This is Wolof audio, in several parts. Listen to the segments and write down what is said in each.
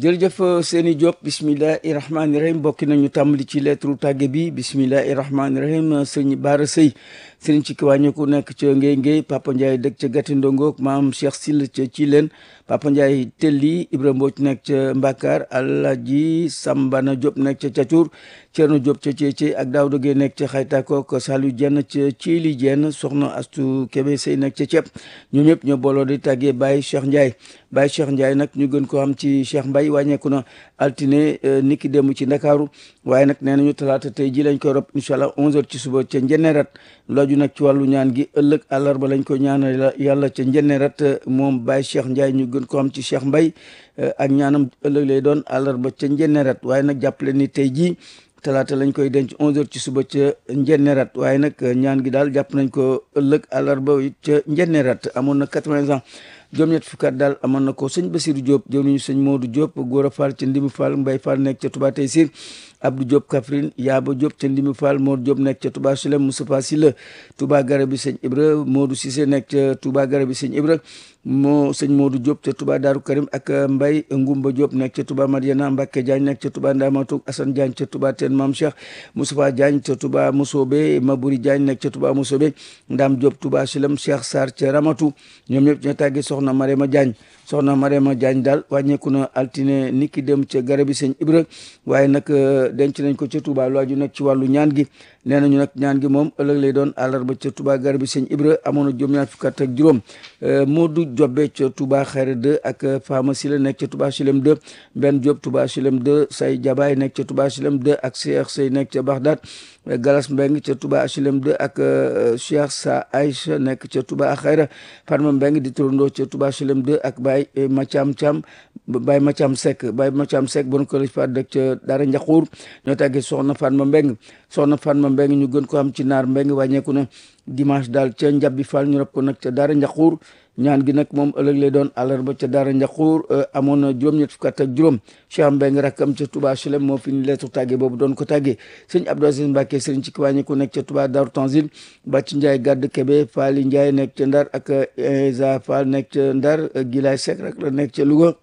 jërëjëf seeni Diop bismillahi rahmaani rahim bokki nañu tàmbali ci lettre tàgge bi bismillahi rahmaani rahim sëñ Baara Sëy sëriñ ci kiwàññeku nekk ca Ngéy Ngéy Papa Ndiaye dëkk ca Gati Ndongook maam Cheikh Sill ca Cileen Papa Ndiaye Telli Ibra Mbooc nekk ca Mbakar Alaaji Sambana Diop nekk ca Cacuur Cerno Diop ca Ceece ak Daawda Gey nekk ca Xaytakook Saliou Jenn ca Ciili Jenn soxna Astu Kebe Sëy nekk ca Ceeb ñoom ñëpp ñoo booloo di tàggee Baye Cheikh Ndiaye Baye Cheikh Ndiaye nag ñu gën ko xam ci Cheikh Mbaye wàññeeku na altine niki démb ci Ndakaaru waaye nag nee nañu talaata tey ji lañ koy rob incha allah 11h ci suba ca Njennerat looju nag ci wàllu ñaan gi ëllëg àllarba lañ ko ñaanal yàlla ca Njennerat moom Baye Cheikh Ndiaye ñu gën ko xam ci Cheikh Mbaye ak ñaanam ëllëg lay doon àllarba ca Njennerat waaye nag jàppale ni tey jii talaata lañ koy denc 11h ci suba ca Njennerat waaye nag ñaan gi daal jàpp nañ ko ëllëg àllarba ca Njennerat amoon na 80 ans. juróom-ñett fukkaat daal amoon na ko sëñ Basiru Diop jëw nañu sëñ Modou Diop Gora Fall ca Ndimi Fall Mbay Fall nekk ca Touba Taysir Abdou Diop Kaffrine Yaaba Diop ca Ndimi Fall Mor Diop nekk ca Touba Sulem Moustapha Silla Touba Garabi sëñ Ibra Modou Cissé nekk ca Touba Garabi sëñ Ibra moo sëñ Modou Diop ca Touba Daaru Karim ak Mbay Ngumba Diop nekk ca Touba Madiana Mbacke Diagne nekk ca Touba Ndamatu Assane Diagne ca Touba Teen Mam Cheikh Moustapha Diagne ca Touba Moussobe Mabouri Diagne nekk ca Touba Moussobe Ndam Diop Touba Sulem Cheikh Sarr ca Ramatu ñoom ñëpp ñoo tàggee soxna Marema Diagne soxna Marema Diagne daal wàññeeku na altine niki dem ca garabi sëñ Ibra waaye nag denc nañ ko ca Touba lu aju nag ci wàllu ñaan gi nee nañu nag ñaan gi moom ëllëg lay doon àllarba ca Touba garabi sëñ Ibra amoon na juróom-ñaar fukk ak juróom Modou Jobbe ca Touba Xayra 2 ak Fama Sila nekk ca Touba Silem 2 Ben Diop Touba Silem 2 Say Jabaay nekk ca Touba Silem 2 ak Cheikh Sey nekk ca Bagdad Galas Mbeng ca Touba Silem 2 ak Cheikh Sa Aïcha nekk ca Touba Xayra Fatma Mbeng di turandoo ca Touba Silem 2 ak Baye Macham Cham Baye Macham Seck Baye Macham Seck bon ko fa dëkk ca Dara Njaxuur ñoo tàggee soxna Fatma Mbeng soxna Fatma Mbeng ñu gën ko am ci naar Mbeng wàññeeku na dimanche daal ca Njabbi Fall ñu rob ko nag ca Dara Njaxuur ñaan gi nag moom ëllëg lay doon àllarba ca Daara Njaxuur amoon na juróom-ñett fukk ak juróom Cheikh Mbeng rakkam ca Touba Chelem moo fi ni lettre tàggee boobu doon ko tàggee sëñ Abdou Aziz Mbacke sëriñ ci kiwàññi ku nekk ca Touba Daaru Tanzil Bàcc Ndiaye Gàdd Kebe Faali Ndiaye nekk ca Ndar ak Eza Fall nekk ca Ndar Gilaay Seck rek la nekk ca Louga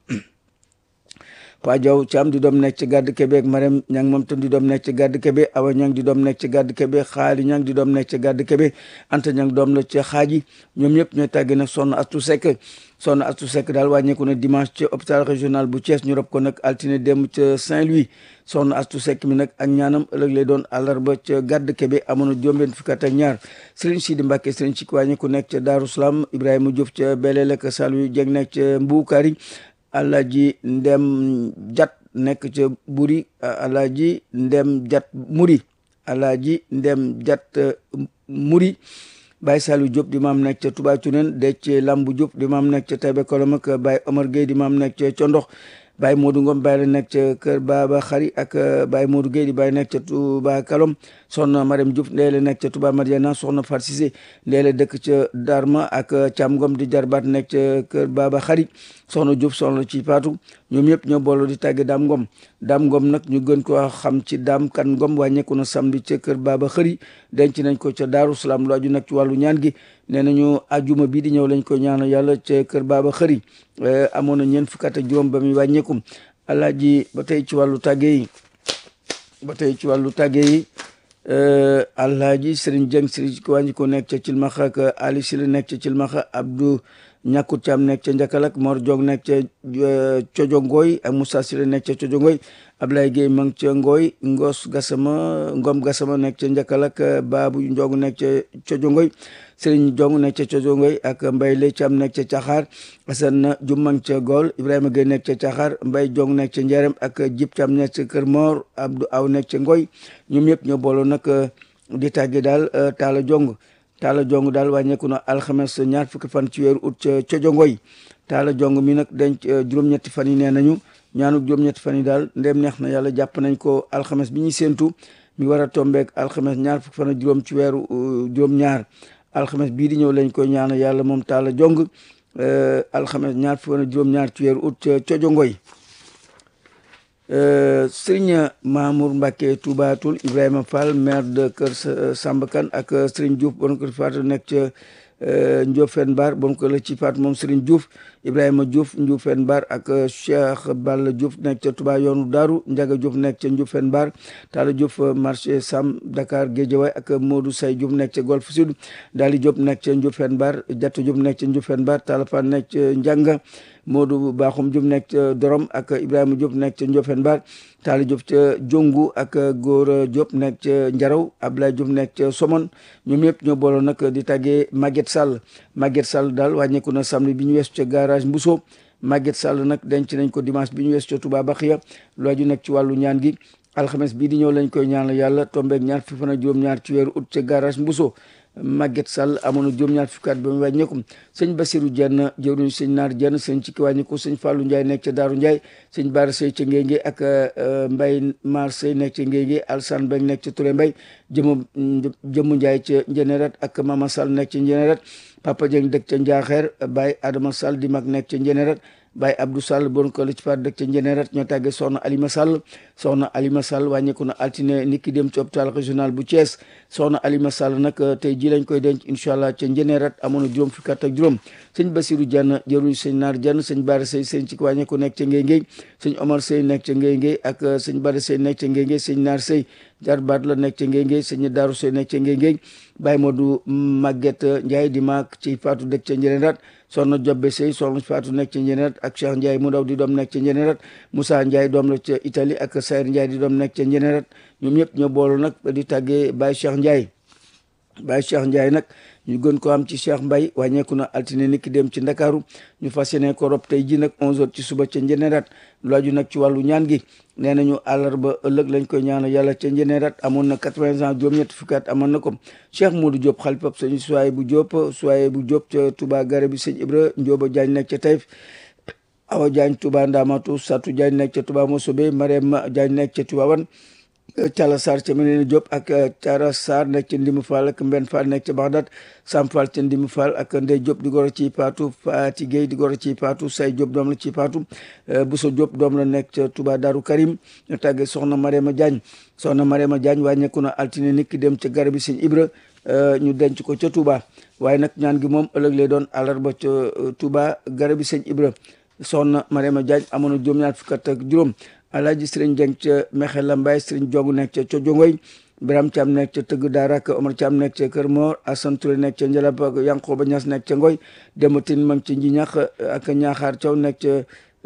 Pa Jaw Caam di doom nekk ci gàdd Kebe ak Marème Ñang moom tam di doom nekk ci gàdd Kebe Awa Ñang di doom nekk ci gàdd Kebe Xaali Ñang di doom nekk ci gàdd Kebe Anta Ñang doom la ci xaaji ñoom ñëpp ñooy tàgge nag sonn Astu Sekk sonn Astu Sekk daal wàññeeku na dimanche ci hôpital régional bu Thiès ñu rob ko nag altine dem ca Saint-Louis sonn Astu Sekk mi nag ak ñaanam ëllëg lay doon àllarba ca gàdd Kebe amoon na juróom-benn fukk ak ñaar Serigne Sidi Mbacke Serigne ci wàññeeku nekk ca Daaru Salaam Ibrahima Diouf ca Beleel ak Saliou Dieng nekk ca Mbuukari Alaaji Ndem Jat nekk ca buri alaaji ndem jat muri alaaji ndem jat muri Baye Saliou Diop di maam nekk ca Touba Cunen Dece Lambu Diop di maam nekk ca Taïba Kolom ak Baye Omar Gueye di maam nekk ca Condox Baye Modou Ngom Baye la nekk ca Kër Baba Xari ak Baye Modou Gueye di Baye nekk ca Touba Kalom soxna Marème Diouf ndee la nekk ca Touba Mariana soxna Fat Cissé ndee la dëkk ca Darma ak Thiam Ngom di jarbaat nekk ca Kër Baba Xari soxna Diouf soxna ci Faatu ñoom ñëpp ñoo booloo di tàgge Daam Ngom Daam Ngom nag ñu gën ko xam ci Daam Kan Ngom wàññeeku na samedi ca Kër Baba Xëri denc nañ ko ca Daaru Salaam lu aju nag ci wàllu ñaan gi nee nañu ajuma bii di ñëw lañ ko ñaanal yàlla ca Kër Baba Xëri amoon na ñeent fukk ak juróom ba muy wàññeekum alaaji ba tey ci wàllu tàgge yi ba tey ci wàllu tàgge yi alaaji Sëriñ Jeng Sëriñ ko wàññi ko nekk ca Cilmaxa ak Ali Sila nekk ca Cilmaxa Abdou ñàkkut caam nekk ca Njakalak Mor Jong nekk ca Cojongoy ak Moussa Sila nekk ca Cojongoy Ablaye Gueye ma ngi ca Ngoy Ngos Gassama Ngom Gassama nekk ca Njakalak Baabu Njong nekk ca Cojongoy Sëriñ Jong nekk ca Cojongoy ak Mbay Lay Caam nekk ca Caxaar Asan Jum ma ngi ca Gol Ibrahima Gueye nekk ca Caxaar Mbay Jong nekk ca Njerem ak Jib Caam nekk ca Kër Mor Abdou Aw nekk ca Ngoy ñoom ñëpp ñoo booloo nag di tàgge daal Taala Jong taala jong daal wàññeeku na alxames ñaar fukki fan ci weeru ut ca cojongoy taala jong mi nag denc juróom-ñetti fan yi nee nañu ñaanu juróom-ñetti fan yi daal ndem neex na yàlla jàpp nañ ko alxames bi ñuy séentu mi war a tombeek alxames ñaar fukki fan ak juróom ci weeru juróom-ñaar alxames bii di ñëw lañ koy ñaana yàlla moom taala jong alxames ñaar fukki fan ak juróom-ñaar ci weeru ut ca cojongoy Sëriñ Mamour Mbacke Toubatul Ibrahima Fall maire de Kër Samba Kane ak Sëriñ Diouf bon ko faatu nekk ca Ndiofène Bar bon ko la ci faatu moom Sëriñ Diouf Ibrahima Diouf Ndioufène Bar ak Cheikh Balla Diouf nekk ca Touba yoonu Daaru Ndiaga Diouf nekk ca Ndioufène Bar Talla Diouf marché Sam Dakar Guédiawaye ak Modou Say Diouf nekk ca Golf Sud Dali Diop nekk ca Ndioufène Bar Jatta Diouf nekk ca Ndioufène Bar Talla Fan nekk ca Njanga Modou Bakhoum Diouf nekk ca Dorom ak Ibrahima Diop nekk ca Ndioufène Bar Talla Diop ca Jongu ak Góora Diop nekk ca Njaraw Abdoulaye Diop nekk ca Somone ñoom ñëpp ñoo booloo nag di tàggee Maguette Sall Maguette Sall daal wàññeeku na samedi bi ñu weesu ca garage Mbuso Maguette Sall nag denc nañ ko dimanche bi ñu weesu ca Touba Baxiya lu aju nag ci wàllu ñaan gi alxames bii di ñëw lañ koy ñaanal yàlla tombeeg ñaar fi fan ak juróom-ñaar ci weeru août ca garage Mbuso Maguette Sall amoon na juróom-ñaar fukki at ba mu wàññeeku sëñ Basirou Dieng jëwriñu sëñ Naar Dieng sëñ ci ki wàññeeku sëñ Fallou Ndiaye nekk ca Daaru Ndiaye sëñ Bara Sey ca Ngénge ak Mbaye Mar Sey nekk ca Ngénge Alsane Beng nekk ca Touré Mbay jëmu jëmu Ndiaye ca Njënerat ak Mama Sall nekk ca Njënerat Papa Dieng dëkk ca Njaaxeer Baye Adama Sall di mag nekk ca Njënerat Baye Abdou Sall bon ko li ci faat dëkk ca Njënerat ñoo tàggee soxna Alima Sall soxna Alima Sall wàññeeku na altine nit ki dem ci hôpital régional bu Thiès soxna Alima Sall nag tey ji lañ koy denc incha allah ca Njënerat amoon na juróom fukki at ak juróom sëñ Basirou Diagne jëruñ sëñ Naar Diagne sëñ Bara Sey sëñ ci wàññeeku nekk ca Ngéngéy sëñ Omar Sey nekk ca Ngéngéy ak sëñ Bara Sey nekk ca Ngéngéy sëñ Naar Sey jarbaat la nekk ca Ngéngéy sëñ Daaru Sey nekk ca Ngéngéy Baye Modou Maguette Ndiaye di maak ci faatu dëkk ca Njënerat soxna Jobbe Sey soxna Faatu nekk ca Njënerat ak Cheikh Ndiaye mu ndaw di doom nekk ca Njënerat Moussa Ndiaye doom la ca Italie ak Sayer Ndiaye di doom nekk ca Njënerat ñoom ñëpp ñoo boolu nag di tàggee Baye Cheikh Ndiaye Baye Cheikh Ndiaye nag ñu gën ko am ci Cheikh Mbaye wàññeeku na altine nit ki dem ci Ndakaaru ñu fas yéene ko rob tey ji nag 11h ci suba ca Njënerat lu aju nag ci wàllu ñaan gi nee nañu àllarba ëllëg lañ koy ñaanal yàlla ca Njënerat amoon na 80 ans juróom-ñetti fukki at amoon na ko Cheikh Modou Diop xalifab sëñ Suwaye bu Diop Suwaye bu Diop ca Touba Gare bi sëñ Ibra Ndioba Diagne nekk ca Taïf Awa Diagne Touba Ndamatu Satou Diagne nekk ca Touba Mosobe Marème Diagne nekk ca Touba Wan Cala Sarr ca Menene Diop ak Cara Sarr nekk ca Ndimu Fall ak Mbenn Fall nekk ca Bagdad Sam Fall ca Ndimu Fall ak Ndey Diop di goro ci Paatu Faati Gueye di goro ci Paatu Say Diop doom la ci Paatu Bousso Diop doom la nekk ca Touba Darou Karim ñu tàggee soxna Mariama Diagne soxna Mariama Diagne wàññeeku na altine nit ki dem ca garab bi sëñ Ibra ñu denc ko ca Touba waaye nag ñaan gi moom ëllëg lay doon àllarba ca Touba garab bi sëñ Ibra soxna Mariama Diagne amoon na juróom-ñaar fukk ak juróom alaaji sëriñ Jeng ca Mexe Lambaay sëriñ Jong nekk ca Cojongoy Biram Caam nekk ca Tëgg Daara ak Omar Caam nekk ca Kër Moor Asan Ture nekk ca Njalab ak Yankoba Ñas nekk ca Ngoy Dematin mang ci Njiñax ak Ñaaxaar Caw nekk ca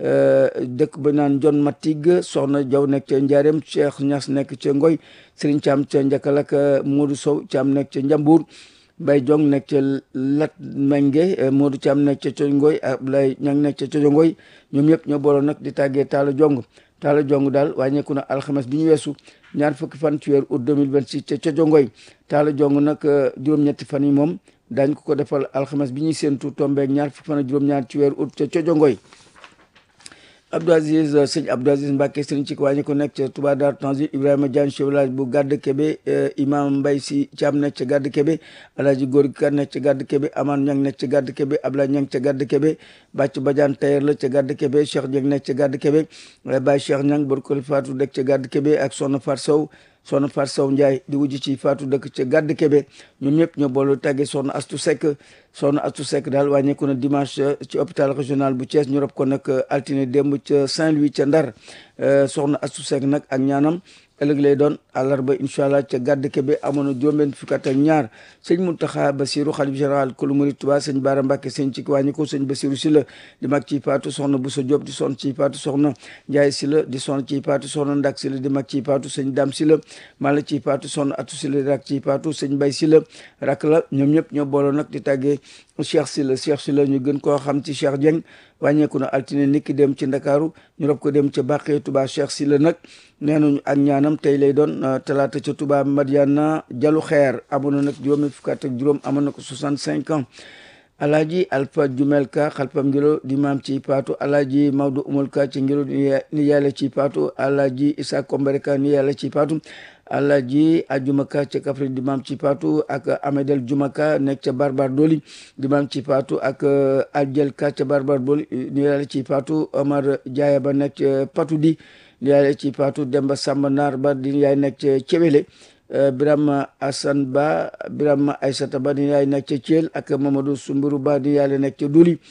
dëkk ba naan Jon Matig Soxna Jaw nekk ca Njaareem Cheikh Ñas nekk ca Ngoy sëriñ Caam ca Njakal ak Modou Sow Caam nekk ca Njambur Bay Jong nekk ca Lat Menge Modou Caam nekk ca Cojongoy Ablaye Ñang nekk ca Cojongoy ñoom ñëpp ñoo booloo nag di tàggee Taala Jong taala jong daal wàññeeku na alxames bi ñu weesu ñaar fukki fan ci weeru août 2026 ca ca jongoy taala jong nag juróom-ñetti fan yi moom daañ ko ko defal alxames bi ñuy séentu tombeeg ñaar fukki fan ak juróom-ñaar ci weeru août ca ca jongoy Abdou Aziz sëñ Abdou Aziz Mbacke sëriñ ci wàññi ko nekk ca Touba Dar Tanzil Ibrahima Diagne chef village bu Gàdd Kebe imam Mbay si Caam nekk ca Gàdd Kebe Alaaji Góor Ka nekk ca Gàdd Kebe Aman Ñang nekk ca Gàdd Kebe Ablaye Ñang ca Gàdd Kebe Bàcc Badiane tailleur la ca Gàdd Kebe Cheikh Dieng nekk ca Gàdd Kebe Baye Cheikh Ñang borkol Faatu dëkk ca Gàdd Kebe ak Soxna Fat Sow soxna Fat Sow Ndiaye di wujj ci Faatu dëkk ca Gàdd Kebe ñoom ñëpp ñoo boolu tàggee soxna Astu Seck soxna Astu Seck daal wàññeeku na dimanche ci hôpital régional bu Thiès ñu rob ko nag altine démb ca Saint-Louis ca Ndar soxna Astu Seck nag ak ñaanam ëllëg lay doon àllarba incha allah ca gàdd kebe amoon na juróom-benn fukki at ak ñaar sëñ Muntaxa Basiru xalif général kulu murid Tuubaa sëñ Baara Mbàkke sëñ ci wàññi ko sëñ Basiru si la di mag ci paatu soxna Buso Diop di son ci paatu soxna Njaay si la di son ci paatu soxna Ndak si la di mag ci paatu sëñ Dam si la mala ci paatu soxna Atu si la di rak ci paatu sëñ Bay si la rak la ñoom ñëpp ñoo booloo nag di tàggee Cheikh si la Cheikh si la ñu gën koo xam ci Cheikh Dieng wàññeeku na altine niki dem ci ndakaaru ñu rob ko dem ca bàqee Touba Cheikh si la nag nee nañu ak ñaanam tey lay doon talaata ca Touba Madiana jalu xeer amoon na nag juróomi fukk ak juróom amoon na ko 65 ans alaaji alpha jumel ka xalpam ngilo di maam ci paatu alaaji mawdo umul ka ci ngilo ni yàlla ci paatu alaaji isa kombere ka ni yàlla ci paatu alaaji ajumaka ca kafri di maam ci paatu ak amedel jumaka nekk ca barbar doli di maam ci paatu ak aljel ka ca barbar doli ni yàlla ci paatu omar jaaya ba nekk ca patu di ni yàlla ci paatu demba samba naar ba di yaay nekk ca cewele Birama Assane Ba Birama Aysata Ba di yaay nekk ca Thiel ak Mamadou Sumburu Ba di yaay nekk ca Duli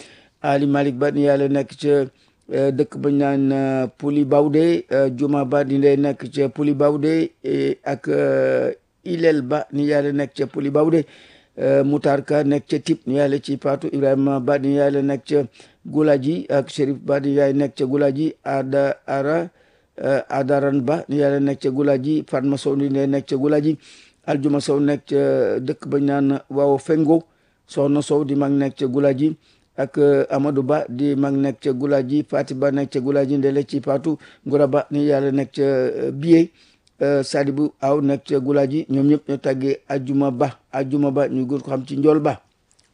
Ali Malick Ba ni yàlla nekk ca dëkk bañ naan Puli Bawde Juma Ba di ndey nekk ca Puli Bawde ak Ilel Ba ni yàlla nekk ca Puli Bawde Moutar Ka nekk ca Tip ni yàlla ci Paatu Ibrahima Ba ni yàlla nekk ca Gulaji ak Chérif Ba ni yàlla nekk ca Gulaji Ada Ara Adaran Ba ni yàlla nekk ca Gulaji Fatma Sow ni ndey nekk ca Gulaji Aljuma Sow nekk ca dëkk bañ naan waaw Fengo Soxna Sow di mag nekk ca Gulaji ak Amadou Ba di mag nekk ca Gulaji Fati Ba nekk ca Gulaji ndele ci Paatu Ngura Ba ni yàlla nekk ca Biye Sadibou Aw nekk ca Gulaji ñoom ñëpp ñoo tàggee Ajuma Ba Ajuma Ba ñu gën ko xam ci Njool Ba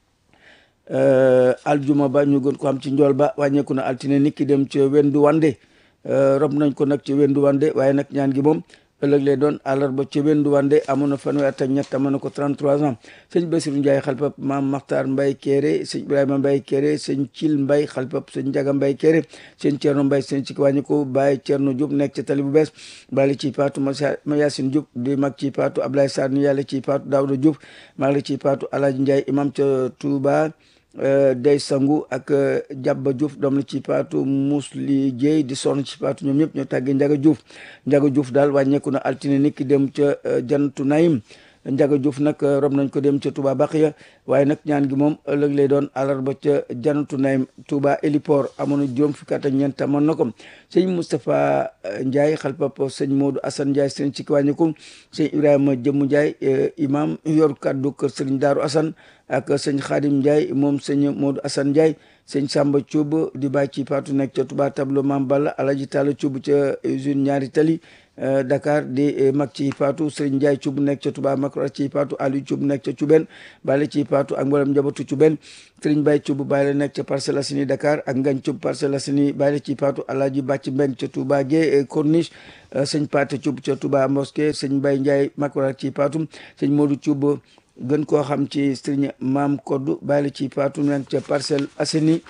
Aljuma Ba ñu gën ko xam ci Njool Ba wàññeeku na altine nit ki dem ca Wendu Wande rob nañ ko nag ca Wendu Wande waaye nag ñaan gi moom ëllëg lay doon àllarba ca Wendu Wande amoon na fanweer at ak ñett amoon na ko 33 ans sëñ Basiru Ndiaye xalpap maam Maxtaar Mbay Kéré sëñ Ibrahima Mbay Kéré sëñ Cil Mbay xalpap sëñ Njaga Mbay Kéré sëñ Cerno Mbay sëñ ci wàññi ko Baye Cerno Diop nekk ca tali bu bees bali ci paatu ma Yaasin Diop di mag ci paatu Ablaye Sarr ni yàlla ci paatu Daawda Diop mag la ci paatu Alaaji Ndiaye imam ca Touba day sangu ak jàbba Diouf doom la ci paatu musli jéey di sonn ci paatu ñoom ñëpp ñoo tàggee Njaga Diouf Njaga Diouf daal wàññeeku na altine nit ki dem ca jantu nayim Njaga Diouf nag rob nañ ko dem ca Touba Baxiya waaye nag ñaan gi moom ëllëg lay doon àllarba ca jantu nayim Touba héliport amoon na juróom fukki at ak ñeent amoon na ko sëñ Moustapha Ndiaye xalpap sëñ Modou Assane Ndiaye sëñ ci wàññeeku sëñ Ibrahima Jëmmu Ndiaye imam yor kaddu kër sëriñ Daaru Assane ak sëñ Khadim Ndiaye moom sëñ Modou Assane Ndiaye sëñ Samba Thioub di bàyyi ci paatu nekk ca Touba tableau Mam Balla Alaji Talla Thioub ca usine ñaari tali Dakar di mag ci paatu Serigne Ndiaye Thioub nekk ca Touba Makra ci paatu Aliou Thioub nekk ca Thioubène bale ci paatu ak mboolem njabootu Thioubène Serigne Baye Thioub bàyyi la nekk ca Parcelles Assainies Dakar ak Ngagne Thioub Parcelles Assainies bàyyi ci paatu Alaaji Bàcc Mbeng ca Touba Gué Corniche sëñ Pate Thioub ca Touba Mosquée sëñ Baye Ndiaye Makra ci paatu sëñ Modou Thioub gën koo xam ci Serigne Maam Koddu bàyyi la ci paatu nekk ca Parcelles Assainies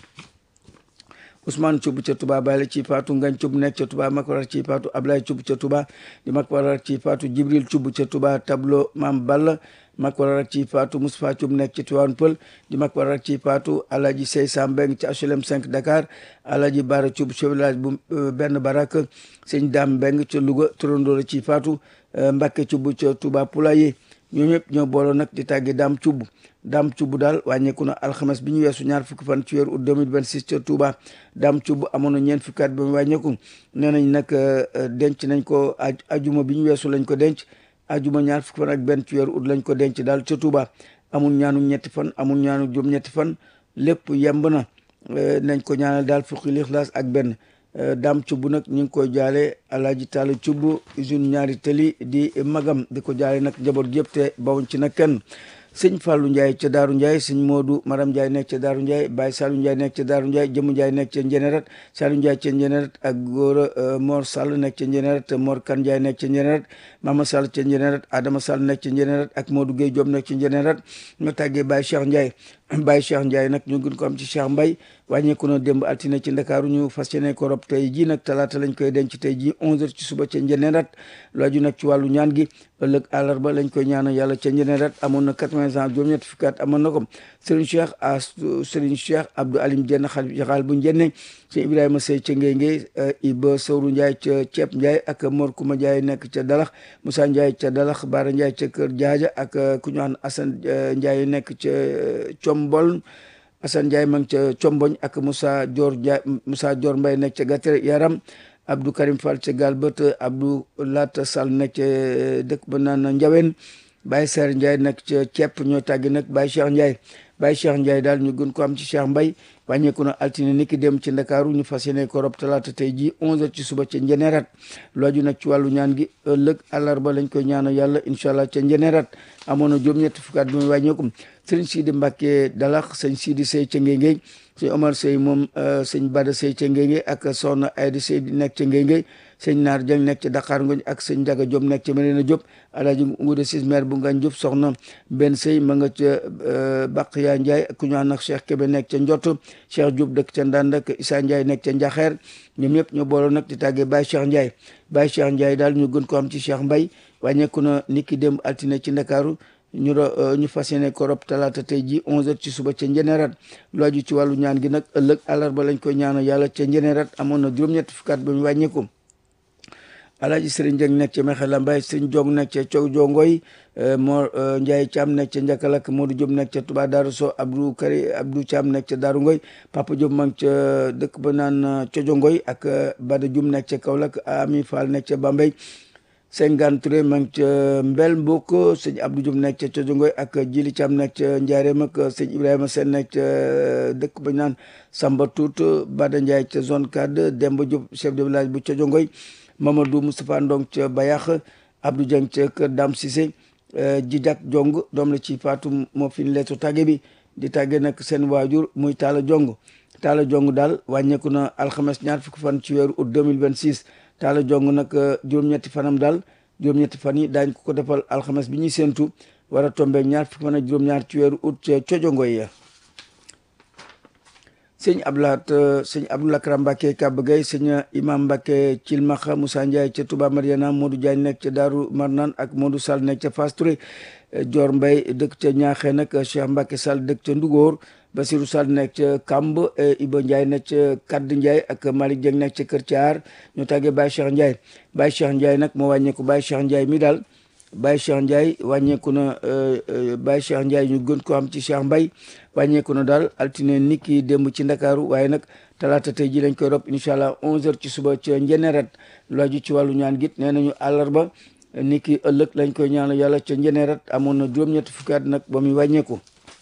Ousmane Thioub ca Touba Baye la ci paatu Ngagne Thioub nekk ca Touba Makwarar ci paatu Ablaye Thioub ca Touba di Makwarar ci paatu Jibril Thioub ca Touba tableau Mam Balla Makwarar ci paatu Moustapha Thioub nekk ca Tivaouane Peulh di Makwarar ci paatu Alaji Sey Sambeng ca HLM 5 Dakar Alaji Bara Thioub chef village bu benn barak sëñ Dame Mbeng ca Louga turandoo la ci paatu Mbacke Thioub ca Touba Poulaye ñoo ñëpp ñoo booloo nag di tàggi Dame Thioub Dame Thioub daal wàññeeku na alxames bi ñu weesu ñaar fukki fan ci weeru août 2026 ca Touba Dame Thioub amoon na ñeent fukki at ba mu wàññeeku nee nañ nag denc nañ ko ajuma bi ñu weesu lañ ko denc ajuma ñaar fukki fan ak benn ci weeru août lañ ko denc daal ca Touba amul ñaanu ñetti fan amul ñaanu juróom ñetti fan lépp yemb na nañ ko ñaanal daal fukki lixlaas ak benn Dame Thioub nag ñu ngi koy jaale Alaaji Talla Thioub usine ñaari tëli di magam di ko jaale nag njaboot yëpp te bawuñ ci nag kenn sëñ Fallou Ndiaye ca Daaru Ndiaye sëñ Modou Maram Ndiaye nekk ca Daaru Ndiaye Baye Saliou Ndiaye nekk ca Daaru Ndiaye Jëmu Ndiaye nekk ca Njenerat Saliou Ndiaye ca Njenerat ak Góora Mor Sall nekk ca Njenerat Mor Kan Ndiaye nekk ca Njenerat Mama Sall ca Njenerat Adama Sall nekk ca Njenerat ak Modou Gueye Diop nekk ca Njenerat nga tàggee Baye Cheikh Ndiaye Baye Cheikh Ndiaye nag ñu gën ko am ci Cheikh Mbaye wàññeeku na démb altine ci Ndakaaru ñu fas yéene ko rob tey jii nag talaata lañ koy denc tey jii 11h ci suba ca Njenerat laaju nag ci wàllu ñaan gi ëllëg àllarba lañ koy ñaanal yàlla ca Njenerat amoon na 80 ans juróom-ñett fukki at amoon na ko Serigne Cheikh as Serigne Cheikh Abdou Alim Jenn xalif jaxaal bu njenne sëñ Ibrahima Sey ca Ngéngé Iba Sowru Ndiaye ca Ceeb Ndiaye ak Mor Kuma Ndiaye nekk ca Dalax Moussa Ndiaye ca Dalax Baara Ndiaye ca Kër Jaaja ak ku ñu wax Assane Ndiaye nekk ca Combol Assane Ndiaye ma ngi ca Comboñ ak Moussa Dior Ndiaye Moussa Dior Mbaye nekk ca Gatere Yaram Abdou Karim Fall ca Galbët Abdou Lat Sall nekk ca dëkk ba naan Njawen Baye Ser Ndiaye nekk ca ceeb ñoo tàggi nag Baye Cheikh Ndiaye Baye Cheikh Ndiaye daal ñu gën ko am ci Cheikh Mbaye wàññeeku na altine niki dem ci Ndakaaru ñu fas yéene ko rob talaata tey ji 11h ci suba ca Njenerat looju nag ci wàllu ñaan gi ëllëg àllarba lañ koy ñaanal yàlla incha allah ca Njenerat amoon na juróom-ñetti fukki at bi muy wàññeeku sëriñ Sidi Mbacke Dalax sëñ Sidi Sey ca Ngéngéy sëñ Omar Sey moom sëñ Bada Sey ca Ngéngéy ak soxna Ayda Sey di nekk ca Ngéngéy sëñ Naar Dieng nekk ca Dakar Ngoñ ak sëñ Njaga Diop nekk ca Medina Diop alaaji Nguude Sis maire bu Ngañ Diop soxna benn sëy ma nga ca Baqiya Ndiaye ku ñu nag Cheikh Kébé nekk ca Njott Cheikh Diop dëkk ca Ndand ak Issa Ndiaye nekk ca Njaxeer ñoom ñëpp ñoo booloo nag di tàggee Baye Cheikh Ndiaye Baye Cheikh Ndiaye daal ñu gën ko am ci Cheikh Mbaye wàññeeku na niki démb altine ci Ndakaaru ñu ñu fas yéene ko rob talaata tey ji 11h ci suba ca Njenerat lu aju ci wàllu ñaan gi nag ëllëg àllarba lañ koy ñaanal yàlla ca Njenerat amoon na juróom-ñetti fukkaat ba mu wàññeeku. Alaaji Sëriñ Jeng nekk ca Mexela Mbay Sëriñ Jong nekk ca Cow Jongoy Mor Njaay Caam nekk ca Njakalak Modou Diop nekk ca Touba Daaru So Abdou Kari Abdou Caam nekk ca Daaru Ngoy Papa Diop ma ngi ca dëkk ba naan Cojongoy ak Bada Jum nekk ca Kaolack Ami Fall nekk ca Bambey Sengaan Touré ma ngi ca Mbel Mbok sëñ Abdou Diop nekk ca Cojongoy ak Jili Caam nekk ca Njaareem ak sëñ Ibrahima Sène nekk ca dëkk ba naan Samba Tuut Bada Njaay ca zone 4 Demba Diop chef de village bu Cojongoy Mamadou Moustapha Ndong ca Bayax Abdou Dieng ca kër Dam Cissé Jijak Jong doom la ci faatu moo fi leetu tàgge bi di tàgge nag seen waajur muy Taala Jong Taala Jong daal wàññeeku na alxames ñaar fukki fan ci weeru août 2026 Taala Jong nag juróom-ñetti fanam daal juróom-ñetti fan yi daañ ko ko defal alxames bi ñuy séentu war a tombeeg ñaar fukki fan ak juróom-ñaar ci weeru août ca cojongoy ya sëñ Abdoulaat sëñ Abdoul Akram Mbacke Kaba Gueye sëñ Imam Mbacke Cilmaxa Moussa Ndiaye ca Touba Mariana Modou Diagne nekk ca Daaru Marnaan ak Modou Sall nekk ca Fass Touré Dior Mbaye dëkk ca Ñaaxee nag Cheikh Mbacke Sall dëkk ca Ndugóor Basirou Sall nekk ca Kamb Iba Ndiaye nekk ca Kadd Ndiaye ak Malick Dieng nekk ca Kër Thiar ñu tàggee Baye Cheikh Ndiaye Baye Cheikh Ndiaye nag moo wàññeeku Baye Cheikh Ndiaye mi daal Baye Cheikh Ndiaye wàññeeku na Baye Cheikh Ndiaye ñu gën ko am ci Cheikh Mbaye wàññeeku na daal altine nit ki démb ci ndakaaru waaye nag talaata tey ji lañ koy rob incha allah 11h ci suba ca njenerat lu aju ci wàllu ñaan git nee nañu àllarba nit ki ëllëg lañ koy ñaanal yàlla ca njenerat amoon na juróom-ñetti fukki at nag ba muy wàññeeku.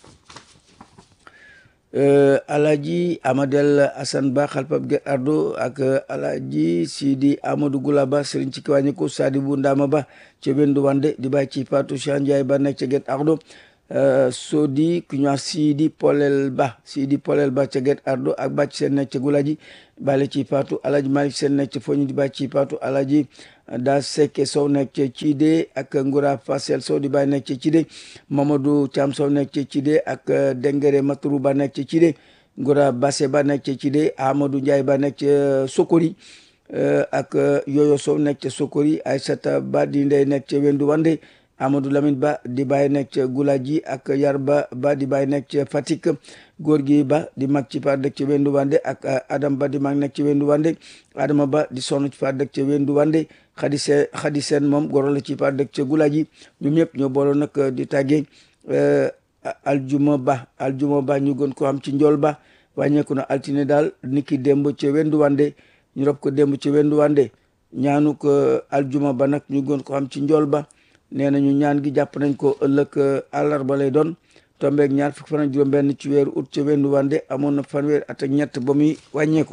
Alaji Amadel Assane Ba xalpab Guet Ardo ak Alaji Sidi Amadou Goula Ba sëriñ ci kiwàññeku Sadibou Ndama Ba ca Bendu Wande di bàyyi ci Fatou Cheikh Ndiaye Ba nekk ca Guet Ardo Sodi ku ñu wax Sidi Polel Ba Sidi Polel Ba ca Guet Ardo ak bàcc seen nekk ca Gulaji bàyyi ci Fatou Alaji Malick seen nekk ca Foñi di bàyyi ci Fatou Alaji daa Sekke Sow nekk ca Cide ak Ngoura Fasel Sow di bàyyi nekk ca Cide Mamadou Thiam Sow nekk ca Cide ak Dengere Maturu Ba nekk ca Cide Ngoura Basse Ba nekk ca Cide Amadou Ndiaye Ba nekk ca Sokori ak Yoyo Sow nekk ca Sokori Aysata Ba di ndey nekk ca Wendu Wande Amadou Lamine Ba di bàyyi nekk ca Gulaji ak Yarba Ba di bàyyi nekk ca Fatick góor gi Ba di mag ci par dëkk ca Wendu Wande ak Adam Ba di mag nekk ca Wendu Wande Adama Ba di sonn ci par dëkk ca Wendu Wande xadi seen xadi seen moom goro la ci par dëkk ca Gulaji ñoom ñëpp ñoo booloo nag di tàggee Aljuma Ba Aljuma Ba ñu gën ko am ci njool ba wàññeeku na altine daal niki démb ca Wendu Wande ñu rob ko démb ca Wendu Wande ñaanu ko Aljuma Ba nag ñu gën ko am ci njool ba nee nañu ñaan gi jàpp nañ ko ëllëg àllarba lay doon tombeeg ñaar fukki fan ak juróom benn ci weeru ut ca Wendu Wande amoon na fanweer at ak ñett ba muy wàññeeku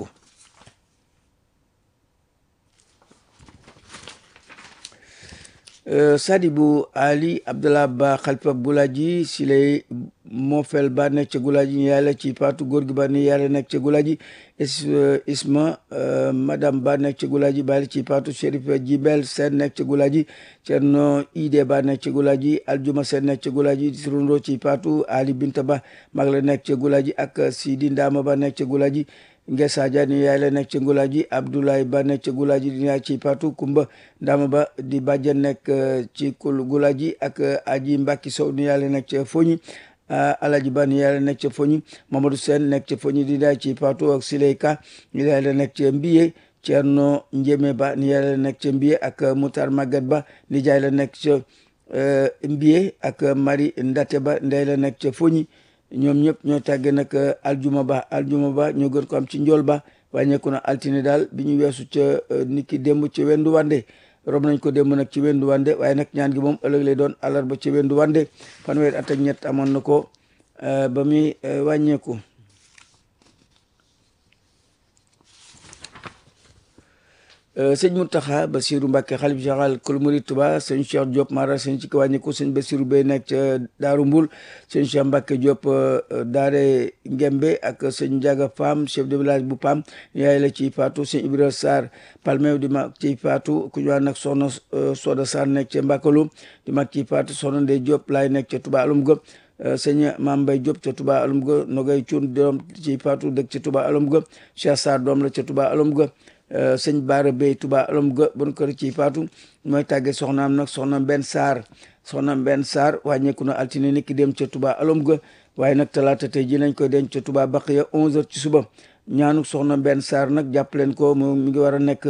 Sadibou Ali Abdallah Ba Xalifa Gulaji si lay Mofel Ba nekk ca Gulaji ñu yàlla ci Paatu góor gi ba ni yàlla nekk ca Gulaji Isma madame Ba nekk ca Gulaji bàyyi ci Paatu Chérif Jibel Seen nekk ca Gulaji Cerno Ide Ba nekk ca Gulaji Aljuma Seen nekk ca Gulaji Sirundoo ci Paatu Ali Binta Ba mag la nekk ca Gulaji ak Sidi Ndama Ba nekk ca Gulaji Ngesa Dia ni yaay la nekk ca Gulaji Abdoulaye Ba nekk ca Gulaji di yaay ci Paatu Kumba Ndama Ba di bàjjen nekk ci kul Gulaji ak Aji Mbacke Sow ni yaay la nekk ca Foñi Alaji Ba ni yaay la nekk ca Foñi Mamadou Sène nekk ca Foñi di yaay ci Paatu ak Sileyka ni yaay la nekk ca Mbiye Cerno Njémé Ba ni yaay la nekk ca Mbiye ak Moutar Maguette Ba ni jaay la nekk ca Mbiye ak Marie Ndate Ba ndey la nekk ca Foñi ñoom ñëpp ñoo tàggee nag aljuma ba aljuma ba ñoo gën ko am ci njool ba wàññeeku na altine daal bi ñu weesu ca niki démb ci wendu wande rob nañ ko démb nag ci wendu wande waaye nag ñaan gi moom ëllëg lay doon àllarba ci wendu wande fanweer at ak ñett amoon na ko ba muy wàññeeku sëñ Mountakha Bassirou Mbacké xalif général kul murid Touba sëñ Cheikh Diop Mara sëñ ci wàññiku sëñ Bassirou Bey nekk ca Daaru Mbul sëñ Cheikh Mbacké Diop Daare Ngembe ak sëñ Ndiaga Pam chef de village bu Pam yaay la ci Fatou sëñ Ibrahima Sarr Palmew di mag ci Fatou ku ñu wax nag soxna Soda Sarr nekk ca Mbakalu di mag ci Fatou soxna Ndey Diop laay nekk ca Touba Alum Gëm sëñ Maam Mbay Diop ca Touba alum ga Nogay Cuun doom ci Faatu dëkk ca Touba alum ga Cheikh Sarr doom la ca Touba alum ga sëñ Baara Bey Touba alum ga bon kër ci Faatu mooy tàgge soxnaam nag soxnaam benn Sarr soxnaam benn Sarr wàññeeku na altine niki dem ca Touba alum ga waaye nag talaata tey ji lañ koy denc ca Touba Baqiya 11h ci suba ñaanu soxna benn Sarr nag jàpp leen ko mu mi ngi war a nekk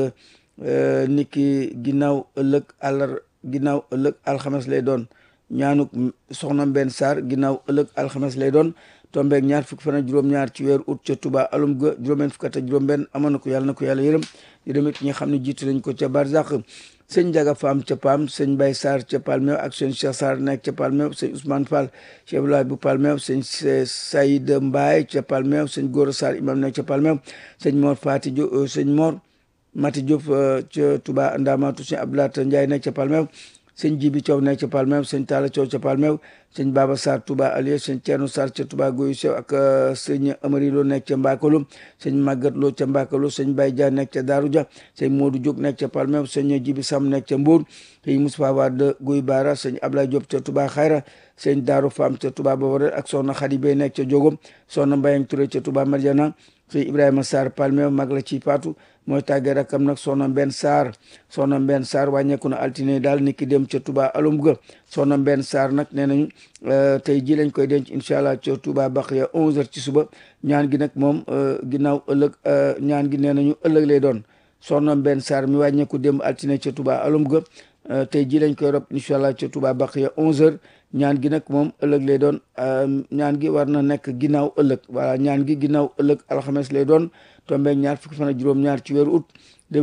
niki ginnaaw ëllëg àllar ginnaaw ëllëg alxames lay doon ñaanu soxna benn Sarr ginnaaw ëllëg alxames lay doon tombeeg ñaar fukki fan ak juróom-ñaar ci weeru août ca Touba alum ga juróom-benn fukk ak juróom-benn amoon na ko yàlla na ko yàlla yërëm yërëm it ñi nga xam ne jiitu nañ ko ca Barzak sëñ Njaga Faam ca Paam sëñ Bay Sarr ca Palmeew ak sëñ Cheikh Sarr nekk ca Palmeew sëñ Ousmane Fall Cheikh Abdoulaye bu Palmeew sëñ Saïd Mbaye ca Palmeew sëñ Góora Sarr imam nekk ca Palmeew sëñ Mor Fati Diop sëñ Mor Mati Diop ca Touba Ndamatu sëñ Abdoulaye Ndiaye nekk ca Palmeew sëñ Jibi Thiaw nekk ca Palmeew sëñ Talla Thiaw ca Palmeew sëñ Baba Sarr Touba Alieu sëñ Thierno Sarr ca Touba Goyu Sew ak sëñ Amari Lo nekk ca Mbakalo sëñ Magat Lo ca Mbakalo sëñ Baye Dia nekk ca Daaru Dia sëñ Modou Diop nekk ca Palmeew sëñ Jibi Sam nekk ca Mbour sëñ Moustapha Wade Guy Bara sëñ Ablaye Diop ca Touba Xayra sëñ Daaru Fam ca Touba Bawore ak soxna Khady Bey nekk ca Jogom soxna Mbayang Touré ca Touba Mariana sëñ Ibrahima Sarr Palmeew mag la ci Faatu mooy tàggee rakam nag soxna Mbenn Sarr soxna Mbenn Sarr wàññeeku na altine daal ni ki dem ca Touba alum ga soxna Mbenn Sarr nag nee nañu tey ji lañ koy denc incha allah ca Touba Baqiya 11h ci suba ñaan gi nag moom ginnaaw ëllëg ñaan gi nee nañu ëllëg lay doon soxna Mbenn Sarr mi wàññeeku dem altine ca Touba alum ga tey ji lañ koy rob incha allah ca Touba Baqiya 11h ñaan gi nag moom ëllëg lay doon ñaan gi war na nekk ginnaaw ëllëg voilà ñaan gi ginnaaw ëllëg alxames lay doon tombeeg ñaar fukki fan ak juróom-ñaar ci weeru août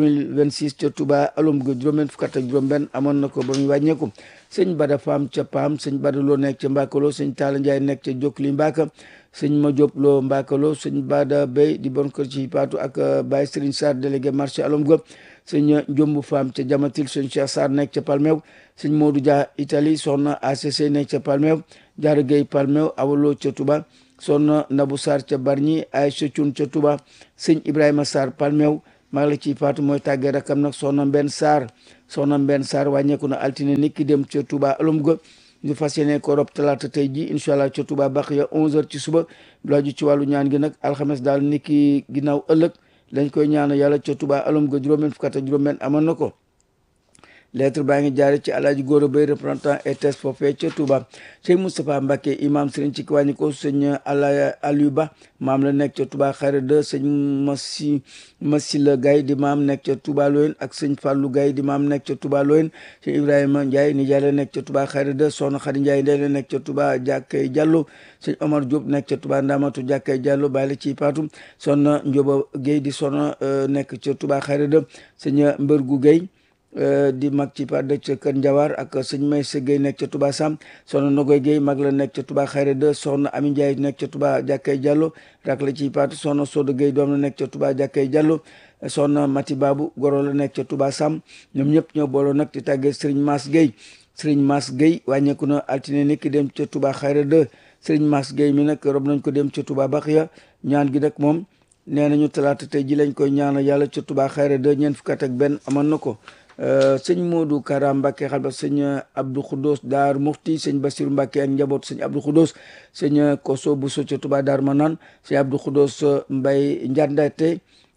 2026 ca Touba alum ga juróom-benn fukk ak juróom-benn amoon na ko ba muy wàññeeku sëñ Bada Faam ca Paam sëñ Bada Lo nekk ca Mbakalo sëñ Talla Ndiaye nekk ca Jokli Mbaka sëñ Ma Diop Lo Mbakalo sëñ Bada Bey di bon kër ci Paatu ak Baye Serigne Sarr délégué marché alum ga sëñ Njombu Faam ca Jamatil sëñ Cheikh Sarr nekk ca Palmeew sëñ Modou Dia Italie soxna ACC nekk ca Palmeew Jaara Gueye Palmeew awalo ca Touba soxna Nabou Sarr ca Barñi Aïcha Thioune ca Touba sëñ Ibrahima Sarr Palmeew maa la ciy faatu mooy tàggee rakam nag soxna Mbenn Sarr soxna Mbenn Sarr wàññeeku na altine nit ki dem ca Touba alum ga ñu fas yéene ko rob talaata tey ji incha allah ca Touba Baqiya 11h ci suba lu aju ci wàllu ñaan gi nag alxames daal nit ki ginnaaw ëllëg lañ koy ñaana yàlla ca Touba alum ga juróom-benn fukk ak juróom-benn amoon na ko lettre baa ngi jaare ci alaaji góor a bay représentant ETS foofee ca Touba sëñ Moustapha Mbacke imam sëriñ ci kiwàññi ko sëñ ala Aliou Ba maam la nekk ca Touba xayra de sëñ Massi Massila Gaye di maam nekk ca Touba Loyen ak sëñ Fallou Gaye di maam nekk ca Touba Loyen sëñ Ibrahima Ndiaye nijaay la nekk ca Touba xayra de soxna Khady Ndiaye ndey la nekk ca Touba jàkkay Diallo sëñ Omar Diop nekk ca Touba Ndamatu jàkkay Diallo bàyyi la ci paatu soxna Ndioba Guèye di soxna nekk ca Touba xayra de sëñ Mbërgu Guèye di mag ci pa dëkk ca Kër Njawar ak sëñ Maysa Gueye nekk ca Touba Sam soxna Nogoy Gueye mag la nekk ca Touba Xayra de soxna Ami Ndiaye nekk ca Touba Jàkkay Diallo rak la ci paatu soxna Sodo Gueye doom la nekk ca Touba Jàkkay Diallo soxna Mati Babu goro la nekk ca Touba Sam ñoom ñëpp ñoo booloo nag di tàggee Serigne Mass Gueye Serigne Mass Gueye wàññeeku na altine ni ki dem ca Touba Xayra de Serigne Mass Gueye mi nag rob nañ ko dem ca Touba Baxiya ñaan gi nag moom nee nañu talaata tey ji lañ koy ñaanal yàlla ca Touba Xayra de ñeent fukk ak benn amoon na ko sëñ Modou Kara Mbacke xalba sëñ Abdou Khoudous Daar Mufti sëñ Bassirou Mbacke ak njaboot sëñ Abdou Khoudous sëñ Koso Bousso ca Touba Daar Manaan sëñ Abdou Khoudous Mbay Njandate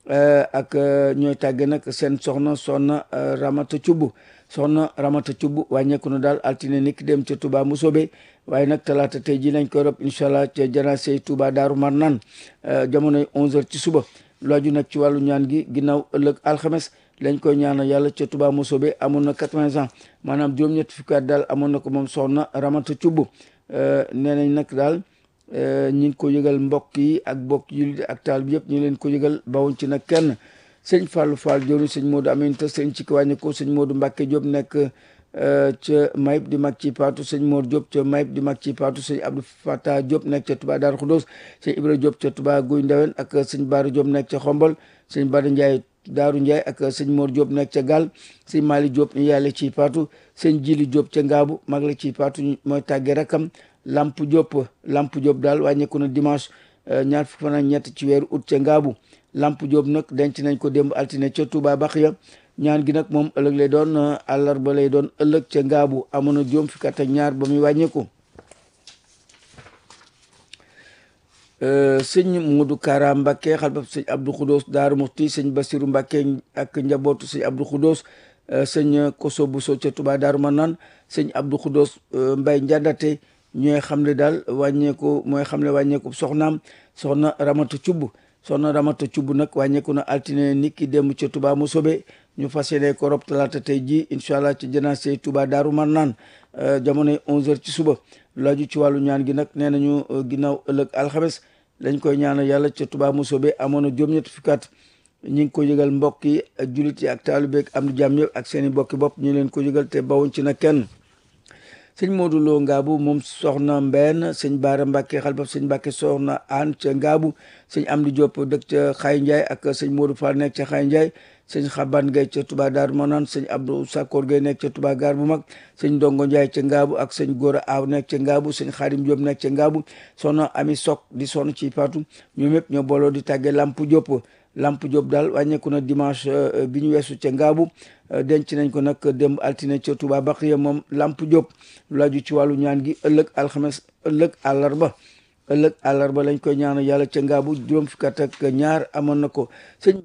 ak ñooy tàgge nag seen soxna soxna Ramata Cubb soxna Ramata Cubb wàññeeku na daal altine niki dem ca Touba Musobe waaye nag talaata tey ji lañ koy rob incha allah ca janaase Touba Daaru Marnaan jamonoy 11h ci suba looju nag ci wàllu ñaan gi ginnaaw ëllëg alxames lañ koy ñaanal yàlla ca Touba Mousobé amoon na quatre-vingts ans maanaam juróom-ñetti fukki at daal amoon na ko moom soxna Ramata Cubb nee nañ nag daal ñi ngi ko yëgal mbokk yi ak mbokk yi ak taal bi yëpp ñu leen ko yëgal bawuñ ci nag kenn sëñ Fallou Fall jëru sëñ Modou Aminta sëñ ci wàññi ko sëñ Modou Mbacke Diop nekk ca Mayib di mag ci Paatu sëñ Mor Diop ca Mayib di mag ci Paatu sëñ Abdou Fata Diop nekk ca Touba Darou Khoudoss sëñ Ibra Diop ca Touba Guy Ndawen ak sëñ Bara Diop nekk ca Xombol sëñ Bada Ndiaye Daaru Ndiaye ak sëñ Mor Diop nekk ca Gal sëñ Mali Diop ñu yàlla ci Paatu sëñ Jili Diop ca Ngaabu mag la ci Paatu mooy tàgge rakam Lamp Diop Lamp Diop daal wàññeeku na dimanche ñaar fukki fan ak ñett ci weeru août ca Ngaabu Lamp Diop nag denc nañ ko démb altine ca Touba Baxiya ñaan gi nag moom ëllëg lay doon àllarba lay doon ëllëg ca Ngaabu amoon na juróom fukki at ak ñaar ba muy wàññeeku sëñ Modou Kara Mbacke xalbab sëñ Abdou Khoudos Daaru Muxti sëñ Basiru Mbacke ak njabootu sëñ Abdou Khoudos sëñ Koso Bousso ca Touba Daaru Manaan sëñ Abdou Khoudos Mbay Njandate ñooy xam ne daal wàññeeku mooy xam ne wàññeeku soxnaam soxna Ramata Cubb soxna Ramata Cubb nag wàññeeku na altine nit ki dem ca Touba mu sobe ñu fas yéene ko rob talaata tey ji incha allah ci janaase Touba Daaru Manaan jamonoy 11h ci suba laaju ci wàllu ñaan gi nag nee nañu ginnaaw ëllëg alxames lañ koy ñaanal yàlla ca Touba mu sobe amoon na juróom-ñetti fukki at ñi ngi ko yëgal mbokk yi ak jullit yi ak taalibe ak am di jàmm yëpp ak seen i mbokki bopp ñu leen ko yëgal te bawuñ ci na kenn sëñ Modou Lo Ngaabu moom soxna Mbène sëñ Baara Mbacke xalbab sëñ Mbacke soxna Aan ca Ngaabu sëñ Amdi Diop dëkk ca Xaay Ndiaye ak sëñ Modou Fall nekk ca Xaay Ndiaye sëñ Xaban Gay ca Touba Daaru Manaan sëñ Abdou Sakkoor Gay nekk ca Touba Gaar bu mag sëñ Ndongo Ndiaye ca Ngaabu ak sëñ Góora Aaw nekk ca Ngaabu sëñ Xaadim Diop nekk ca Ngaabu soxna Ami Sok di sonn ci Faatu ñoom ñëpp ñoo booloo di tàggee Lamp Diop Lamp Diop daal wàññeeku na dimanche bi ñu weesu ca Ngaabu denc nañ ko nag démb altine ca Touba Baqiya moom Lamp Diop lu laaju ci wàllu ñaan gi ëllëg alxames ëllëg àllarba ëllëg àllarba lañ koy ñaanal yàlla ca Ngaabu juróom fukki at ak ñaar amoon na ko sëñ